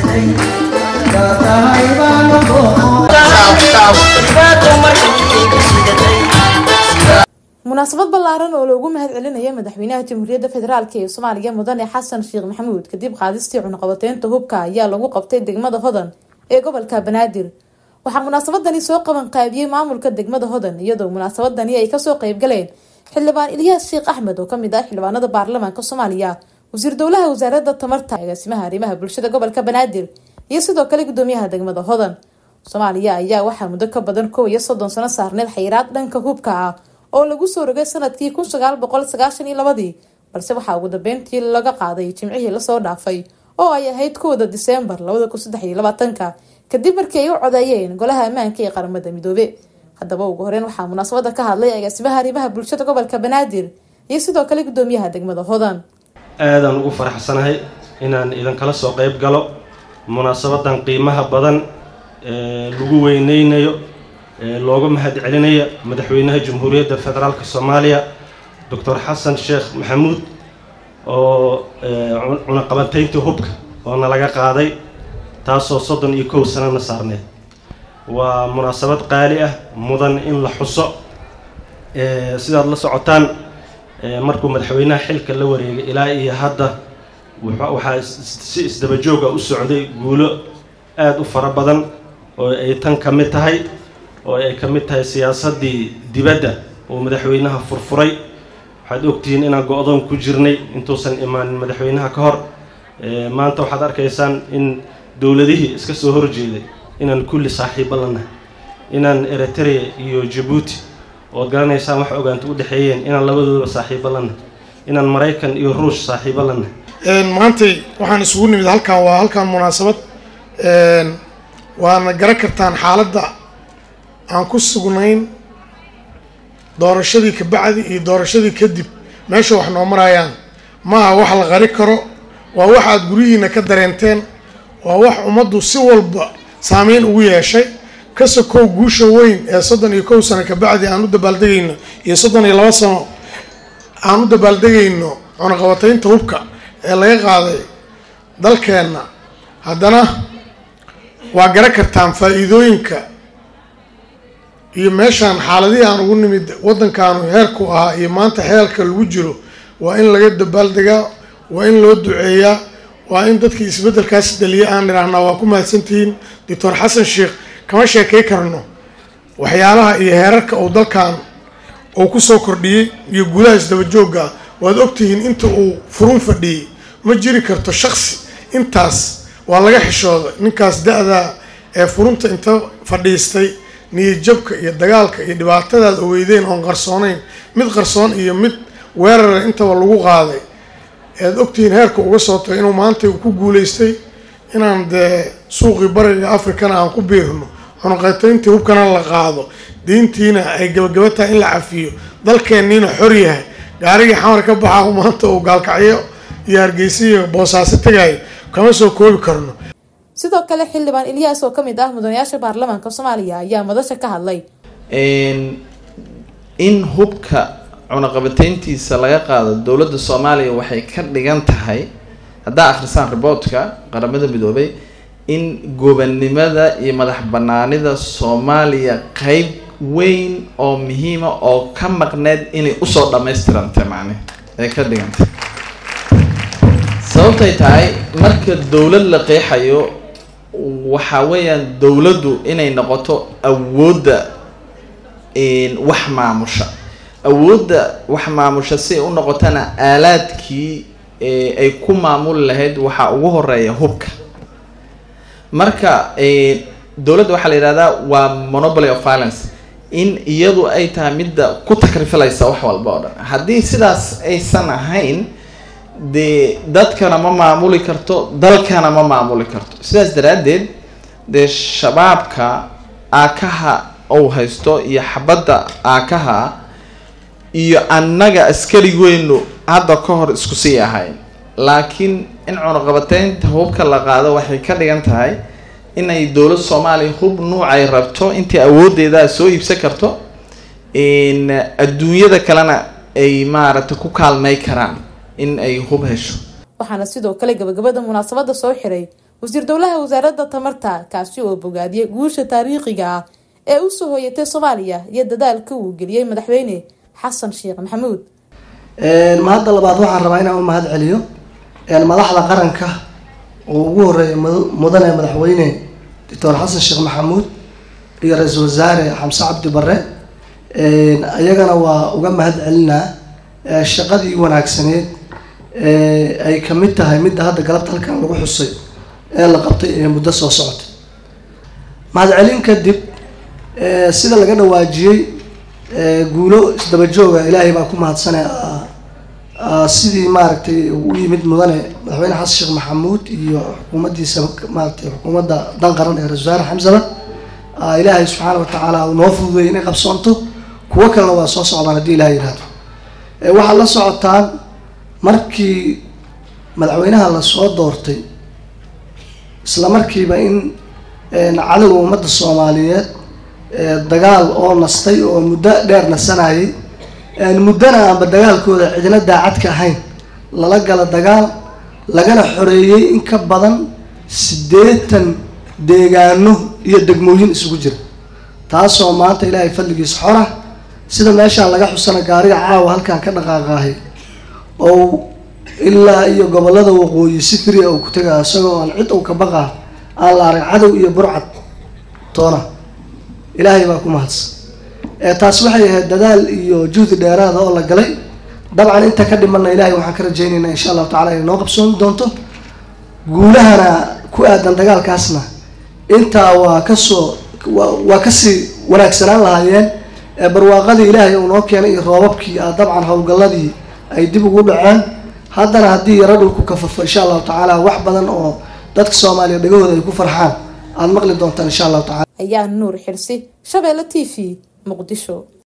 munaasabad ballaaran oo loogu mahad celinaya madaxweynaha jamhuuriyadda federaalk ee soomaaliya mudane xasan sheekh maxamuud kadib qaadistii cunaqabateynta hubka ayaa lagu qabtay degmada hodan ee gobolka banaadir waxaa munaasabadani soo qaban qaabiyey maamulka degmada hodan iyadoo munaasabadani ay kasoo qeybgaleen xildhibaan ilyaas sheekh axmed oo kamid ah xildhibaanada baarlamaanka soomaaliya wasiir dowlaha wasaaradda tamarta agaasimaha arrimaha bulshada gobolka banaadir iyo sidoo kale gudoomiyaha degmada hodan soomaaliya ayaa waxaa muddo ka badan kow iyo soddon sano saarneed xayiraad dhanka hubka ah oo lagu soo rogay sanadkii kun sagaal boqol sagaashan iyo labadii balse waxaa ugu dambeyntii laga qaaday jimcihii lasoo dhaafay oo ay ahayd kowda diseembar labada kun saddex iyo labaatanka kadib markii ay u codeeyeen golaha ammaanka ee qaramada midoobe haddaba ugu horeyn waxaa munaasabada ka hadlay agaasimaha arrimaha bulshada gobolka banaadir iyo sidoo kale gudoomiyaha degmada hodan aadaan ugu faraxsanahay inaan idinkala soo qeyb galo munaasabadan qiimaha badan ee lagu weyneynayo ee looga mahad celinaya madaxweynaha jamhuuriyadda federaalk soomaaliya doctor xasan sheekh maxamuud oo cunaqabateyntii hubka oo nalaga qaaday taasoo soddon iyo kow sanana saarneed waa munaasabad qaali ah mudan in la xuso sidaad la socotaan markuu madaxweynaha xilka la wareegay ilaa iyo hadda waxaa si isdabajooga u socday guulo aada u fara badan oo ay tan ka mid tahay oo ay ka mid tahay siyaasaddii dibadda uu madaxweynaha furfuray waxaad ogtihiin inaan go-doon ku jirnay intuusan imaanin madaxweynaha ka hor maanta waxaad arkaysaan in dowladihii iska soo horjeeday inaan kulli saaxiibo lanahay inaan eritrea iyo jabuuti ood garanaysaan wax ogaanta u dhexeeyeen inaan labadoodaba saaxiibo lanahay inaan maraykan iyo ruush saaxiibo lanahay maantay waxaan isugu nimid halkan waa halkan munaasabad waana garan kartaan xaaladda aan ku sugnayn doorashadii kabacdi iyo doorashadii kadib meesha wax noo marayaan maaha wax la qari karo waa wax aada guryihiina ka dareenteen waa wax ummaddu si walba saameyn ugu yeeshay ka sokow guusha weyn ee soddon iyo kow sano kabacdi aan u dabaaldegayno iyo soddon iyo laba sano aan u dabaaldegayno cunaqabataynta hubka ee laga qaaday dalkeenna haddana waa garan kartaan faa-iidooyinka iyo meeshaan xaaladihii aan ugu nimid waddankaanu heerku ahaa iyo maanta heerka lagu jiro waa in laga dabaaldegaa waa in loo duceeyaa waa in dadkii isbeddelkaas dhaliya aan idhaahnaa waa ku mahadsantihiin doctor xasan sheekh kama sheekay karno waxyaalaha iyo heerarka uu dalkan uu ku soo kordhiyey iyo guulaha isdabajoogga waad ogtihiin inta uu furun fadhiyey ma jiri karto shaksi intaas waa laga xishooday ninkaas da-da ee furunta inta fadhiistay niyadjabka iyo dagaalka iyo dhibaatadaad oweydeen oon qarsoonayn mid qarsoon iyo mid weerara intaba lagu qaaday ead ogtihiin heerka uga soo tagay inuu maanta ku guulaystay inaan dee suuqii bariga africana aan ku biirno cunaqatayntii hubkana la qaado diintiina ay gabagaba tahay in la cafiyo dalkeenniina xor yahay gaarigii xamar ka baxaa maanta uu gaalkacyo iyo hargeysa iyo boosaaso tagayo kama soo koobi karno sidoo kale xildhibaan ilyaas oo kamid ah mudanayaasha baarlamaanka soomaaliya ayaa madasha ka hadlay in hubka cunaqabateyntiisa laga qaado dowladda soomaaliya waxay ka dhigan tahay haddaa akhrisaan riboortka qaramada midoobay in gobannimada iyo madax banaanida soomaaliya qeyb weyn oo muhiima oo ka maqneed inay usoo dhammaystirantay macne ay ka dhigantay sababtay tahay marka dowlad la qeexayo waxa weeyaan dowladdu inay noqoto awoodda wax maamusha awoodda wax maamusha si ay u noqotana aalaadkii ay ku maamuli lahayd waxaa ugu horeeya hubka marka dowladda waxaa la yidhahdaa waa monopoly of violence in iyadu ay tahay midda ku takrifilaysa wax walba oo dhan haddii sidaas aysan ahayn dee dadkana ma maamuli karto dalkana ma maamuli karto sidaas daraaddeed dee shabaabka aakaha ou haysto iyo xabadda aakaha iyo annaga askarigeynu hadda ka hor isku sii ahayn laakiin in cunaqabateynta hubka la qaado waxay ka dhigan tahay inay dowlad soomaaliya hub nuucay rabto intii awoodeeda soo iibsan karto adduunyada kalena ay maaragtay ku kaalmay karaan in ay hub hesho waxaana sidoo kale gabagabada munaasabada soo xiray wasiir dowlaha wasaaradda tamarta kaasi oo bogaadiyay guusha taariikhiga ah ee usoo hooyatay soomaaliya iyo dadaalka uu geliyey madaxweyne xasan sheekh maxamuud mahadda labaad waxaan rabaa inaan u mahad celiyo madaxda qaranka oo ugu horeeya mudane madaxweyne doctor xasan sheekh maxamuud iyo ra-iisul wasaare xamse cabdi bare iyagana waa uga mahad celinaa shaqadii wanaagsaneed ay kamid tahay midda hadda galabta halkan lagu xusay ee la qabtay ee muddo soo socotay mahad celin kadib sida laga dhawaajiyey guulo isdaba jooga ilaahay baa ku mahadsane sidii maaragtay u yimid mudane madaxweyne xasan sheekh maxamuud iyo xukuumaddiisa maaratay xukuumadda dan qaran ee ra-isul wasaare xamsaba ilaahay subxaana watacaala uu noo fududeeyay inay qabsoonto kuwo kalena waa soo socdaan haddii ilahay yihahdo waxaad la socotaan markii madaxweynaha lasoo doortay isla markiiba in cadowga ummadda soomaaliyeed dagaal oo nastay oo muddo dheer nasanayay muddana aanba dagaalkooda cidina daacad ka ahayn lala gala dagaal lagana xoreeyey in ka badan siddeetan deegaano iyo degmooyin isugu jira taasoo maanta ilaahay fadligiis xora sida meeshaan laga xusana gaariga caawa halkan ka dhaqaaqaahay oo ilaa iyo gobolada waqooyi si fria uu ku tegaa isagoo aan cid uu ka baqaa aan la arag cadow iyo burcad toona ilaahay baa ku mahadsan taas waxay ahayd dadaal iyo juhdi dheeraada oo la galay dabcan inta ka dhimanna ilaahay waxaan ka rajaynaynaa insha allahu tacala inay noo qabsoomi doonto guulahana ku aadan dagaalkaasna intaa waa kasoo waa kasii wanaagsanaan lahaayeen barwaaqadii ilaahay uu noo keenay iyo roobabkii a dabcan howlgalladii ay dib ugu dhaceen haddana haddii yaro dhulku kafafo insha allahu tacaala wax badan oo dadka soomaaliya dhagahooda ay ku farxaan aada maqli doontaan insha allahu tacala ayaa nuur xirsi shabeelle t v muqdisho